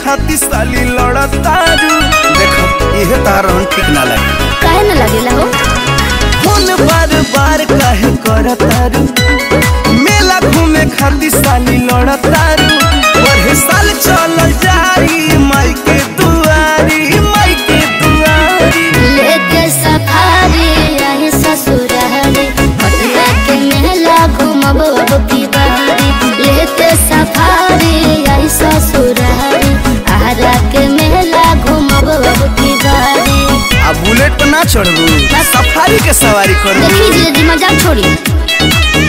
खातिर साली लड़तारू देखो इहे तारण ठीक ना लगे काहे न लगेला हो फोन बार बार काहे करतारू मेला घूमे खातिर साली लड़तारू पढ़े साल चल जाई माई के दुआरी माई के दुआरी लेके सफारी रहे ससुरारी पटना के मेला घूमब अब की बारी लेके सफारी रहे ससुरारी आरा के मेला घूमब अब की बारी आ बुलेट पर ना चढ़बू सफारी के सवारी करबू देखी जी जी मजाक छोड़ी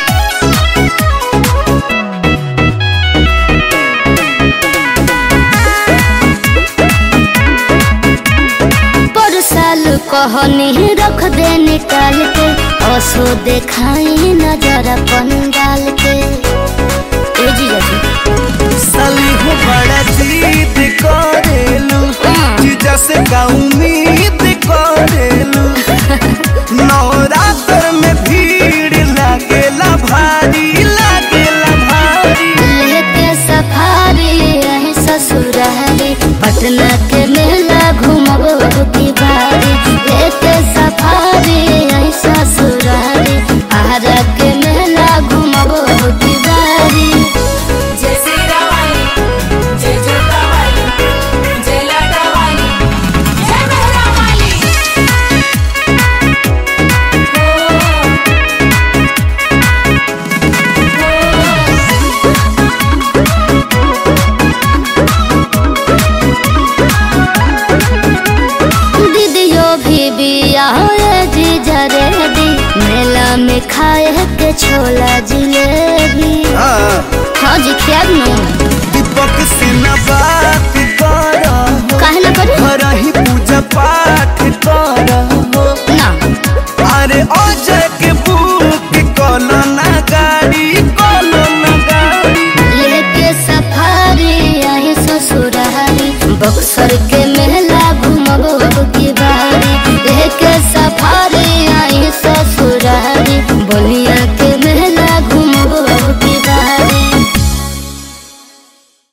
पर साल कहनी रख दे निकाल के असो देखाई नजर पंडाल के ए जीजा जी साली हो बड़ा जीत करेलू जीजा से का उम्मीद करेलू नवरात्र में भीड़ लागेला भारी लागेला भारी लेके सफारी रहे ससुरारी पटना के मेला घूमब की बारी लेके सफारी रहे ससुरारी आरा के मेला घूमब की बारी जय सीरावाली जय जोतावाली जय लाटावाली जय मेहरावाली दीदियो भी बिया जीजा रेडी मेला में खाए के छोला जिलेबी हाँ हाँ जी खिया नु दीपक से न बात